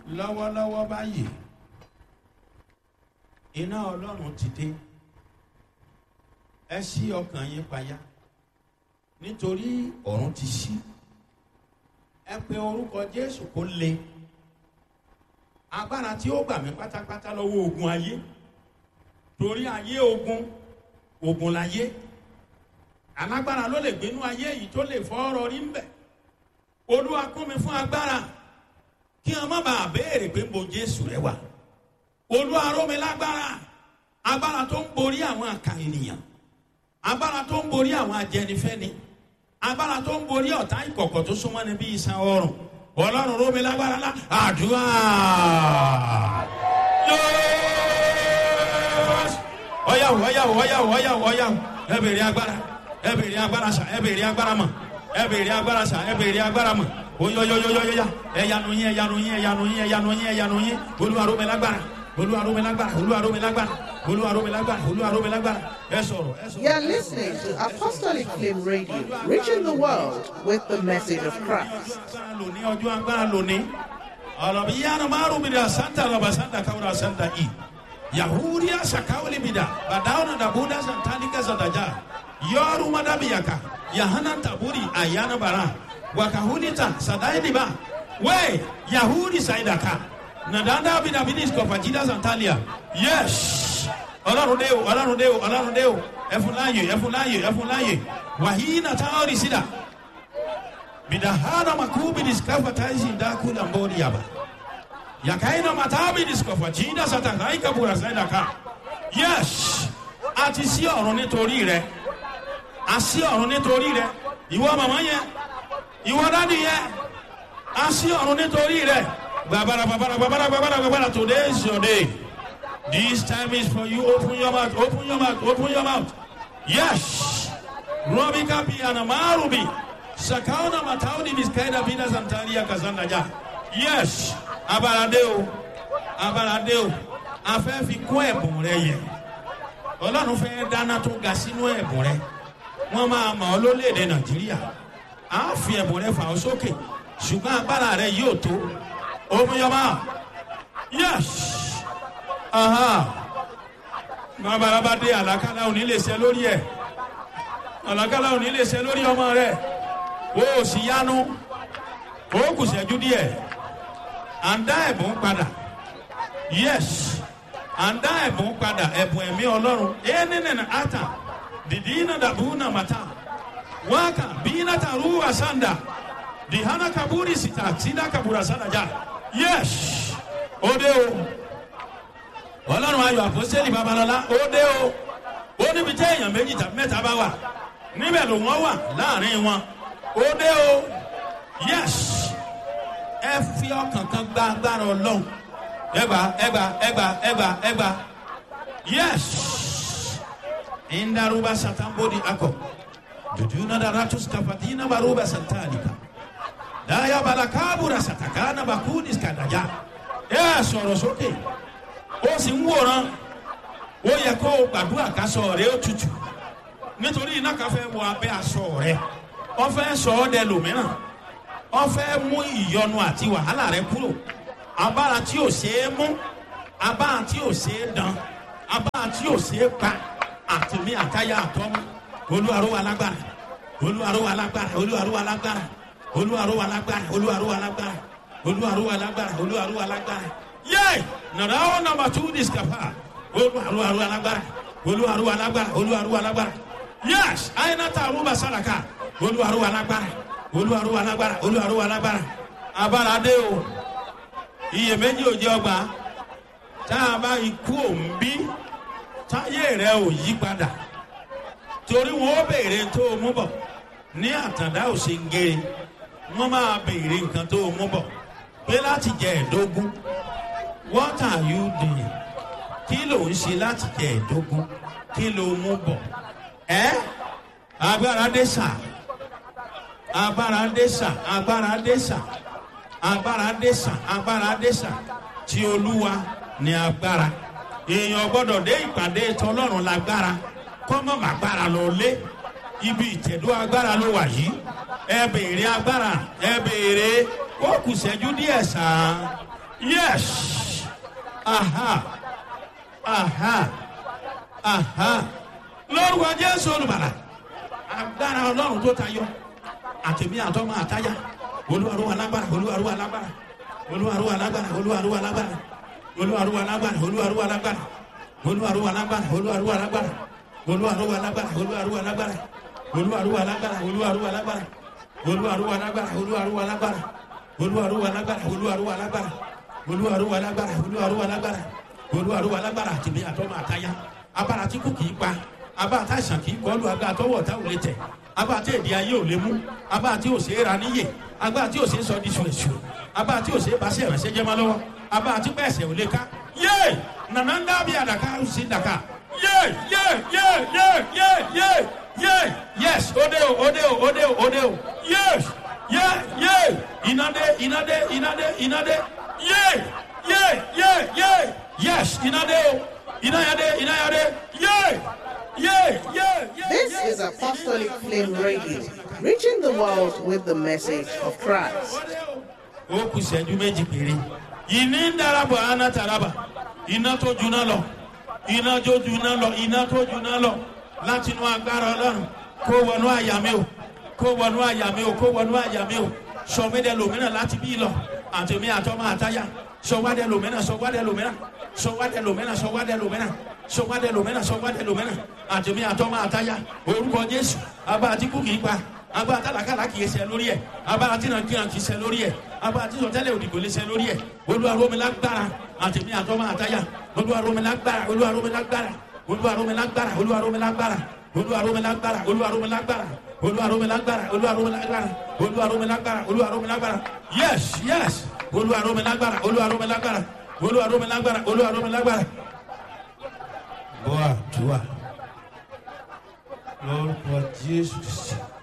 lọ́wọ́lọ́wọ́ báyìí iná ọlọ́run ti dé ẹ ṣí ọkàn yín payá nítorí ọ̀run ti ṣí ẹ pe orúkọ jésù kó le agbára tí ó gbà mí pátápátá lọ́wọ́ ogun ayé torí ayé ogun ogun láyé alágbára ló lè gbénú ayé yìí tó lè fọ́ ọ̀rọ̀ rí ń bẹ̀ olúwa kún mi fún agbára kí wọn má bàa béèrè pé mo jésù rẹ wà olúwa ró mi lágbára agbára tó ń borí àwọn àkà ènìyàn agbára tó ń borí àwọn ajẹnifẹni agbára tó ń borí ọ̀tá ìkọ̀kọ̀ tó súnmọ́ ni bí iṣan ọrùn ọlọ́run ró mi lágbára lá àdúrà ọyàwó ọyàwó ọyàwó ọyàwó ọyàwó ẹ bèrè agbára ẹ bèrè agbára sà ẹ bèrè agbára mọ ẹ bèrè agbára sà ẹ bèrè agbára mọ oyoyoyoyoya ẹyanu yín ẹyanu yín ẹyanu yín ẹyanu yín ẹyanu yín olúwaró mi lágbára olúwaró mi lágbára olúwaró mi lágbára olúwaró mi lágbára olúwaró mi lágbára ẹ sọrọ ẹ sọrọ. You are listening to Apostolic Flame Radio, reaching the world with the message of Christ. agbára lóní ọjọ́ agbára lóní ọ̀rọ̀ bí yánnà márùn mi dà santa lọ́ba santa káwúrà santa i yahudiya sakawuli mi dà bàdáwọn dàbúdà santalika santaja yọrù madabiyaka yahana taburi ayana bara wakahunita sadainiba we yahudi saidaka nadanda bidabidis kọfajida santalia yes ọlọ́run dé o ọlọ́run dé o ọlọ́run dé o ẹfun láàyè ẹfun láàyè ẹfun láàyè wàhíì nàtàwọn rìsídà midahana makubi diskafa taisi ndakula mbori yaba yakaina matabi diskafa jinda satakaika burasaida ka yes àti sí ọ̀run nítorí rẹ a sí ọ̀run nítorí rẹ ìwọ màmá yẹn ìwọ dádì yẹn a sí ọ̀run nítorí rẹ gbàbàrà gbàbàrà gbàbàrà gbàbàrà gbàbàrà today is your day this time is for you open your mouth open your mouth open your mouth yes robika bi anamarubi sakauna matauni miskaida bina santaria kazanda ja yes abalade o abalade o a fẹ́ fi kún ẹ̀bùn rẹ yẹ ọlọ́run fẹ́ dáná tó ga sínú ẹ̀bùn rẹ wọ́n máa mọ̀ ọ́ lólèdè nàìjíríà a fi ẹ̀bùn rẹ fà ọ́ sókè ṣùgbọ́n agbára rẹ yóò tó omiyọba yes babalaba dé àlàkálà òní lè ṣe lórí ẹ̀ àlàkálà òní lè ṣe lórí ọmọ rẹ o ò sì yánu o kù sẹ́jú díẹ̀ à ń dá ẹ̀bùn padà yes à ń dá ẹ̀bùn padà ẹ̀bùn ẹ̀mí ọlọ́run ẹni nìyẹn ata dìdí iná dàbú nà màtá wákà bí iná ta rú àsánda dìhánà kaburi sita sídà kabura sádàjà yes ó dé o ọlọ́run ayọ̀ àpọ́sẹ́lì babalọ́lá ó dé o ó níbi tẹ́ èèyàn méjì tàbí mẹ́ta bá wà níbẹ̀ ló wọ́n wà láàrin wọn ó dé o yes ẹ fi ọkàn kan gba agbára ọlọ́run ẹgbà ẹgbà ẹgbà ẹgbà ẹgbà yes indaruba satambodi akọ duduna daratus kafatina baruba santalika daya balakabura satakana bakudis kadaja ẹ sọ̀rọ̀ sókè ó sì ń wòran ó yẹ kó o gbàdúrà kásọ rẹ ó tutù nítorí iná kan fẹ́ wọ abẹ́ aṣọ rẹ wọ́n fẹ́ sọ ọ́ dẹ lòmíràn wọ́n fẹ́ mú ìyọnu àti wàhálà rẹ kúrò abára tí ò ṣeé mú abára tí ò ṣeé dán abára tí ò ṣeé pa àtìmí àtayá àtọ́mú olúwarúwa lágbára olúwarúwa lágbára olúwarúwa lágbára olúwarúwa lágbára olúwarúwa lágbára olúwarúwa lágbára olúwarúwa lágbára yé nàrà ó nàmbà tú discapa olúwarúwa lágbára olúwarúwa lágbára olúwarúwa lágbára yés àyìnàtà àrùbà sàràkà olúwarúwa lágbára olúwarúwa lágbára olúwarúwa lágbára abára dé o iyèméjì ò jẹ ọgbà tá a bá ikú òǹbí táyé rẹ ò yí padà torí wọn ó béèrè tó o mú bọ ní àtàndá ò ṣe ń gé wọn máa béèrè nǹkan tó o mú bọ pé láti jẹ ẹdógún what are you doing kí ló ń ṣe láti jẹ ẹdógún kí ló mú bọ ẹ agbára dé sáà agbára dé sà agbára dé sà agbára dé sà agbára dé sà tí olúwa ní agbára èèyàn gbọdọ̀ dé ìpàdé tọlọ́run lágbára kọ́mọ̀ màgbára lọ lé ibi ìtẹ̀dó agbára ló wà yìí ẹ béèrè agbára ẹ béèrè ó kù sẹ́jú díẹ̀ sàn yes aha aha aha lórúkọ jésù olùbàlà agbára ọlọ́run tó tayọ àtẹ̀mí àtọ́mọ àtáyà olúwarúwa lágbára olúwarúwa lágbára olúwarúwa lágbára olúwarúwa lágbára olúwarúwa lágbára olúwarúwa lágbára olúwarúwa lágbára olúwarúwa lágbára olúwarúwa lágbára olúwarúwa lágbára olúwarúwa lágbára olúwarúwa lágbára olúwarúwa lágbára olúwarúwa lágbára olúwarúwa lágbára olúwarúwa lágbára olúwarúwa lágbára olúwarúwa lágbára olúwarúwa lágbára àtẹ̀mí àtọ́mọ àtáyà abára tí kò kì í pa abá àtàṣàn kì í kọlu agbá àtọwọ́ ọ̀tá ò lè tẹ̀ abá àti èdè ayé ò lè mú abá àti ò ṣe é ra níyè abá àti ò ṣe é sọ di ṣùṣù abá àti ò ṣe é baṣẹ́ ìrẹsẹ́ jẹ́ máa lọ́wọ́ abá àti pẹ̀sẹ̀ ò lè ká yé nànà ń dábì àdàkà ó sì dàkà yé yé yé yé yé yé yé yes òde o òde o òde o òde o yes yé yé ìnàdé ìnàdé ìnàdé ìnàdé yé yé yé yé yes ìnàdé o ìnàyàdé ìnàyàdé yé. Yeah, yeah, yeah, This yeah, is Apostolic Flame Radio, reaching the world with the message of Christ. ó kù sẹ́jú méjì péré ìní ń darapọ̀ aná taraba iná tó juná lọ iná tó juná lọ iná tó juná lọ láti inú agbára ọlọ́run kó wọnú àyà mi o kó wọnú àyà mi o kó wọnú àyà mi o sọmídẹ lòmínà láti bí lọ àtẹmí àtọmọ àtayá sọwádẹ lòmínà sọwádẹ lòmínà sọwádẹ lòmínà sọwádẹ lòmínà sọwádẹ lòmínà sọwádẹ lòmínà àtẹmí àtọmọ àtayá orúkọ jésù abá àti kú kìí pa abá àtàlákàlà kìí ṣe lórí ẹ abá àti nàkìràn kìí ṣe lórí ẹ abá àti sọtẹlẹ òdìgbò lè ṣe lórí ẹ olúwaromilágbára àtẹmí àtọmọ àtayá olúwaromilágbára olúwaromilágbára olúwaromilágbára olúwaromilágbára olúwaromilágbára olúwaromilágbára olúwaromilágbára olúwaromilágbára olúwaromilágbára olúwaromilágbára yes yes olúwaromilágbára olúwaromilágbára olúwaromilágbára olúwaromilágbára. bọ́ àdúrà lórúkọ jésù sí.